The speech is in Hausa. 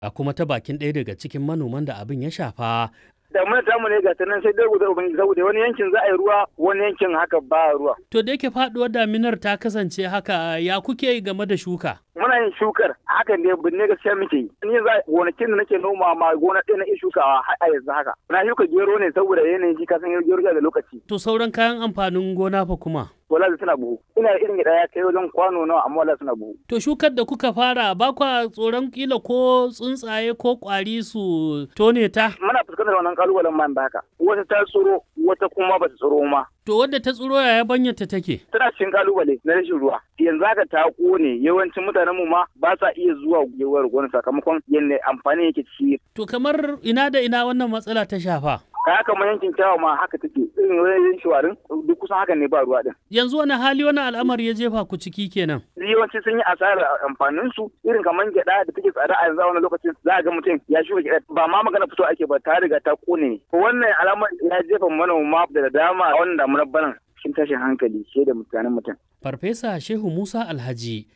A kuma ta bakin ɗaya daga cikin manoman da abin ya shafa damuna tamu ne ga nan sai dai guda ubangiji saboda wani yankin za a yi ruwa wani yankin haka ba ruwa. To da yake faduwar daminar ta kasance haka ya kuke yi game da shuka? Muna yin shukar hakan ne binne gaskiya muke yi. Ni za gonakin da nake noma ma gona ɗaya na iya shukawa har a yanzu haka. Na shuka gero ne saboda yanayin shi kasan gero da lokaci. To sauran kayan amfanin gona fa kuma? Wala suna buhu. Ina irin gida ya kai wajen kwano nawa amma wala suna buhu. To shukar da kuka fara ba kwa tsoron kila ko tsuntsaye ko kwari su tone ta? Muna fuskantar wannan kalubalen man da haka. Wata ta tsoro wata kuma ba ta tsoro ma. To wadda ta tsiro yaya banyarta take? Tana cikin kalubale na rashin ruwa. Yanzu haka ta kone yawancin mutanen mu ma ba sa iya zuwa gewar gona sakamakon yadda amfani yake ci. To kamar ina da ina wannan matsala ta shafa? Kaya kamar yankin kyawa ma haka take irin wajen shawarin duk kusan hakan ne ba ruwa din. Yanzu wani hali wani al'amari ya jefa ku ciki kenan? Yawanci sun yi asarar amfanin su irin kamar gyaɗa da take tsada a yanzu a wani lokacin za a ga mutum ya shuka gyaɗa ba ma magana fito ake ba ta riga ta kone. Wannan alamar ya jefa manoma da dama a wannan damunar banan cikin tashin hankali shi da mutanen mutum. Farfesa Shehu Musa Alhaji